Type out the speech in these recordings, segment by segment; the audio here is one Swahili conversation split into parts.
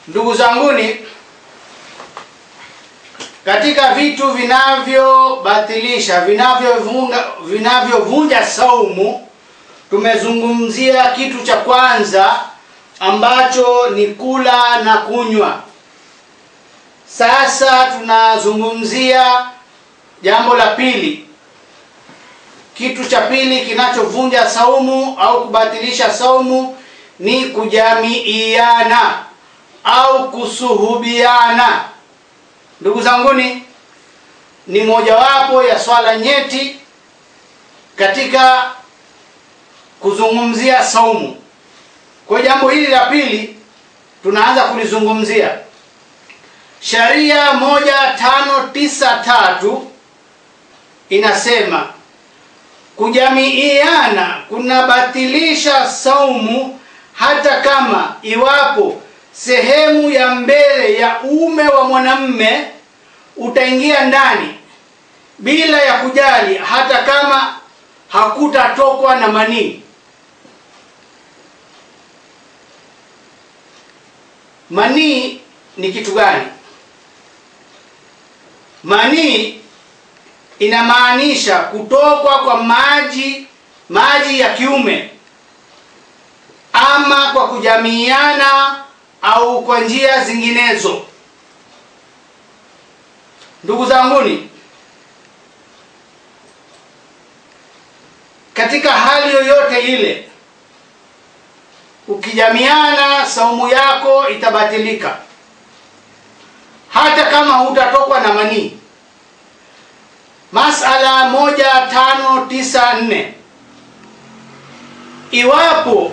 Ndugu zanguni, katika vitu vinavyobatilisha vinavyovunja vinavyovunja saumu, tumezungumzia kitu cha kwanza ambacho ni kula na kunywa. Sasa tunazungumzia jambo la pili. Kitu cha pili kinachovunja saumu au kubatilisha saumu ni kujamiiana au kusuhubiana. Ndugu zanguni, ni mojawapo ya swala nyeti katika kuzungumzia saumu. Kwa jambo hili la pili tunaanza kulizungumzia. Sharia moja tano tisa tatu inasema kujamiiana kunabatilisha saumu hata kama iwapo sehemu ya mbele ya uume wa mwanamme utaingia ndani bila ya kujali, hata kama hakutatokwa na manii. Manii ni kitu gani? Manii inamaanisha kutokwa kwa maji maji ya kiume ama kwa kujamiiana au kwa njia zinginezo. Ndugu zanguni, katika hali yoyote ile ukijamiana, saumu yako itabatilika hata kama hutatokwa na manii. Masala moja tano tisa nne iwapo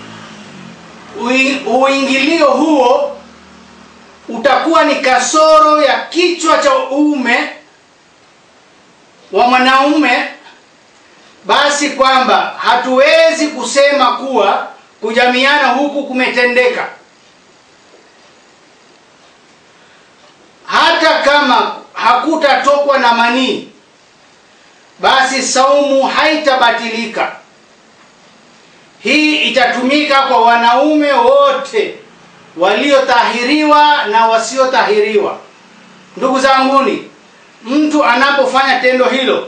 uingilio huo utakuwa ni kasoro ya kichwa cha uume wa mwanaume, basi kwamba hatuwezi kusema kuwa kujamiana huku kumetendeka, hata kama hakutatokwa na manii, basi saumu haitabatilika. Hii itatumika kwa wanaume wote waliotahiriwa na wasiotahiriwa. Ndugu zanguni, mtu anapofanya tendo hilo,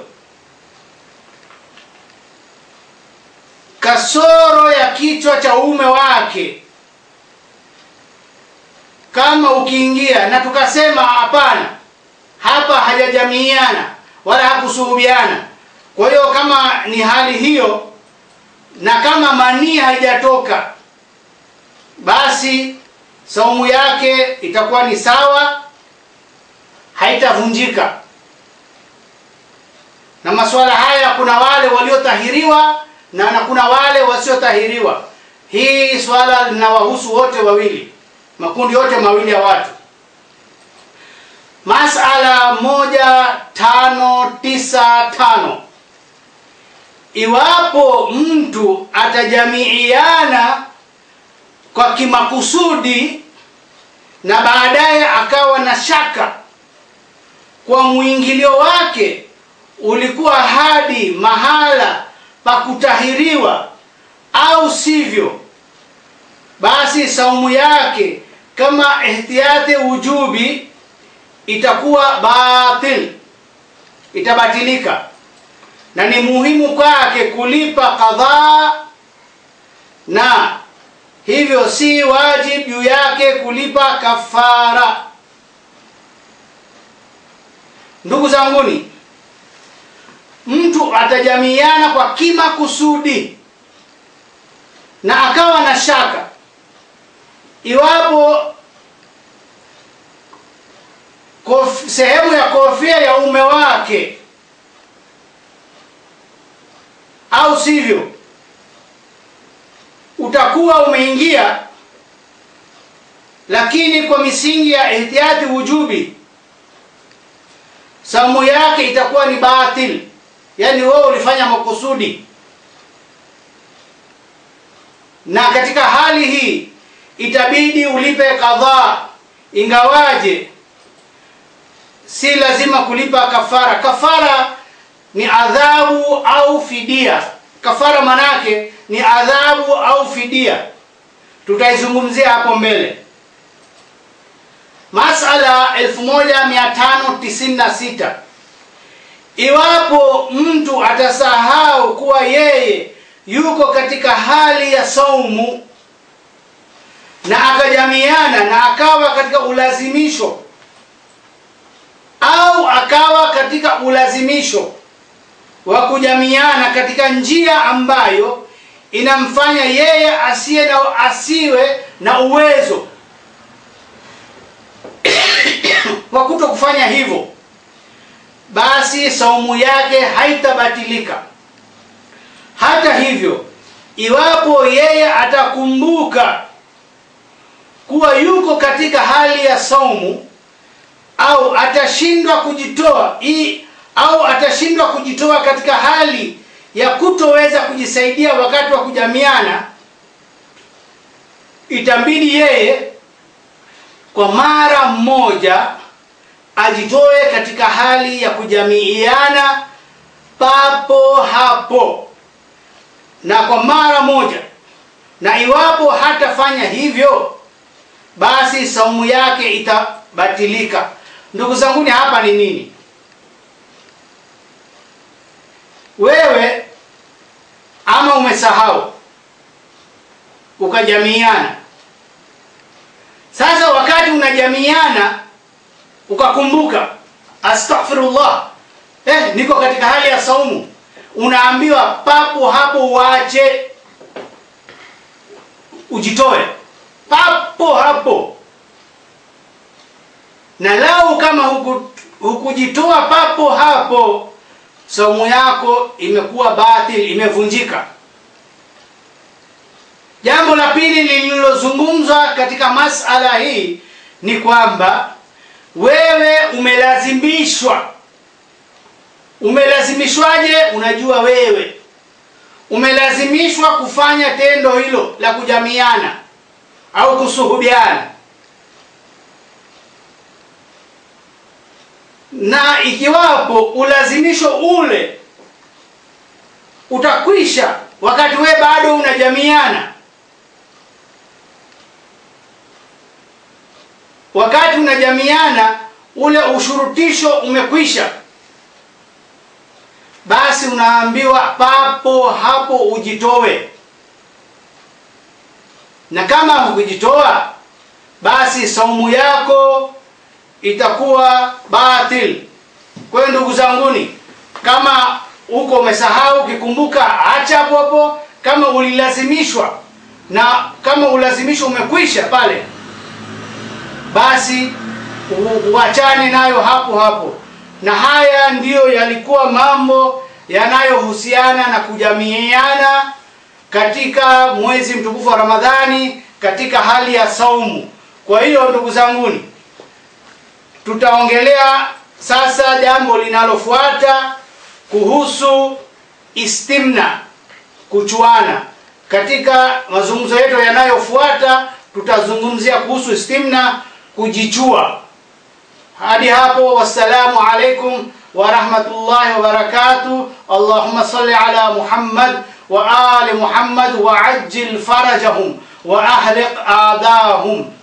kasoro ya kichwa cha uume wake, kama ukiingia na tukasema hapana, hapa hajajamiiana wala hakusuhubiana, kwa hiyo kama ni hali hiyo na kama manii haijatoka basi saumu yake itakuwa ni sawa, haitavunjika. Na masuala haya kuna wale waliotahiriwa na na kuna wale wasiotahiriwa. Hii swala linawahusu wote wawili, makundi yote mawili ya watu. Masala moja tano tisa tano Iwapo mtu atajamiiana kwa kimakusudi na baadaye akawa na shaka kwa mwingilio wake ulikuwa hadi mahala pa kutahiriwa au sivyo, basi saumu yake kama ihtiyati wujubi itakuwa batil, itabatilika na ni muhimu kwake kulipa kadhaa, na hivyo si wajibu juu yake kulipa kafara. Ndugu zanguni, mtu atajamiiana kwa kimakusudi na akawa na shaka iwapo kof, sehemu ya kofia ya ume wake au sivyo, utakuwa umeingia, lakini kwa misingi ya ihtiyati wujubi, saumu yake itakuwa ni batil, yaani wewe ulifanya makusudi. Na katika hali hii itabidi ulipe kadhaa, ingawaje si lazima kulipa kafara. Kafara ni adhabu au fidia. Kafara manake ni adhabu au fidia, tutaizungumzia hapo mbele. masala 1596 iwapo mtu atasahau kuwa yeye yuko katika hali ya saumu na akajamiana na akawa katika ulazimisho au akawa katika ulazimisho wa kujamiana katika njia ambayo inamfanya yeye asiye na asiwe na uwezo wa kuto kufanya hivyo basi saumu yake haitabatilika hata hivyo iwapo yeye atakumbuka kuwa yuko katika hali ya saumu au atashindwa kujitoa i, au atashindwa kujitoa katika hali ya kutoweza kujisaidia wakati wa kujamiana itambidi yeye kwa mara mmoja ajitoe katika hali ya kujamiiana papo hapo na kwa mara moja na iwapo hatafanya hivyo basi saumu yake itabatilika ndugu zanguni hapa ni nini wewe ama umesahau ukajamiana sasa wakati unajamiana ukakumbuka astaghfirullah eh, niko katika hali ya saumu unaambiwa papo hapo uache ujitoe papo hapo na lau kama huku, hukujitoa papo hapo saumu yako imekuwa batil imevunjika jambo la pili lililozungumzwa katika masala hii ni kwamba wewe umelazimishwa umelazimishwaje unajua wewe umelazimishwa kufanya tendo hilo la kujamiana au kusuhubiana na ikiwapo ulazimisho ule utakwisha wakati we bado unajamiana wakati unajamiana ule ushurutisho umekwisha basi unaambiwa papo hapo ujitowe na kama hukujitoa basi saumu yako itakuwa batil kwa hiyo ndugu zanguni kama uko umesahau ukikumbuka acha hapo hapo kama ulilazimishwa na kama ulazimishwa umekwisha pale basi uachane nayo hapo hapo na haya ndiyo yalikuwa mambo yanayohusiana na kujamiiana katika mwezi mtukufu wa ramadhani katika hali ya saumu kwa hiyo ndugu zanguni tutaongelea sasa jambo linalofuata kuhusu istimna kuchuana katika mazungumzo yetu yanayofuata tutazungumzia kuhusu istimna kujichua hadi hapo wassalamu alaikum warahmatullahi wabarakatuh allahumma salli ala muhammad wa ali muhammad wa ajil farajahum wa ahliq adahum